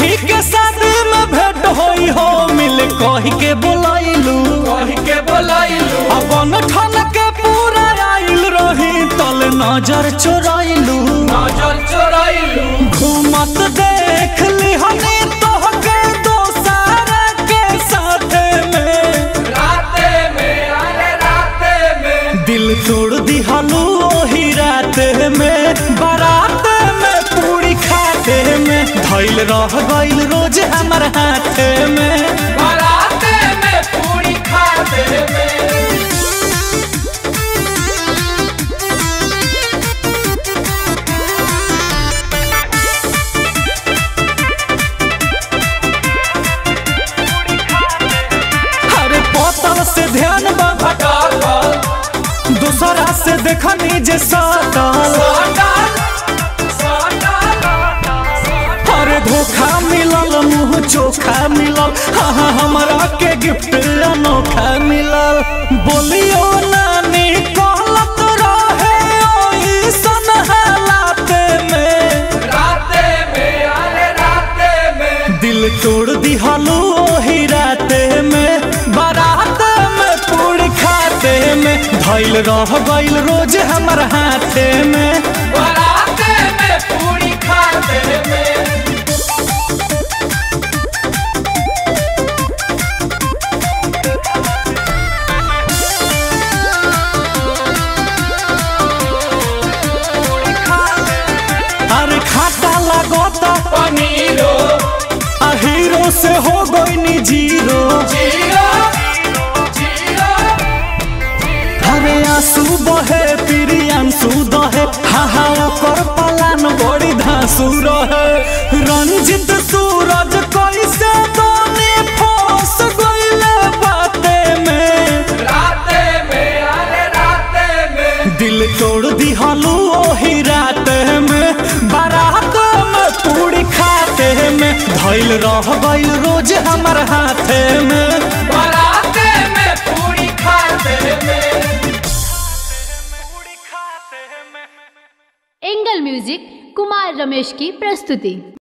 सखी के शादी में भेंट होई हो मिल कह के बोलाइलू कही के बोलाइलू अपन ठन के पूरा आइल रही तल नजर चोराइलू नजर चोराइलू घूमत देख ली हनी तोहके दोसार के साथे में राते में अरे राते में दिल तोड़ दिहलू ओही रात में बारात में पूरी खाते में धैल रह गइल रोज हमर हाथ में बराते में पूरी खाते में अरे बोतल से ध्यान बाबा डाल दूसरा से देखनी जे सटल अरे धोखा मिलल मुंह चोखा मिलल हाँ हाँ हमरा के गिफ्ट अनोखा मिलल बोलियो नानी कहलत रहे ओइसन हालात में राते में अरे राते में दिल तोड़ दिहलू ओही राते में बारात में पूरी खाते में धैल रह गइल रोज हमर हाथे में बराते में पूरी खाते में अरे खाता लगोता पनीरो आ हीरो से हो गई जीरो जीरो जीरो अरे आंसू बहे फिरी आंसू दहे हा हा ओकर पलान बड़ी धांसू रहे रंजित सूरज कैसे दोने फंस गइले बाते में राते में अरे राते में दिल तोड़ दिहलू ओही रात में बारात में पूरी खाते में धैल रह गइल रोज हमर हाथे में बराते में पूरी खाते में एंगल म्यूजिक कुमार रमेश की प्रस्तुति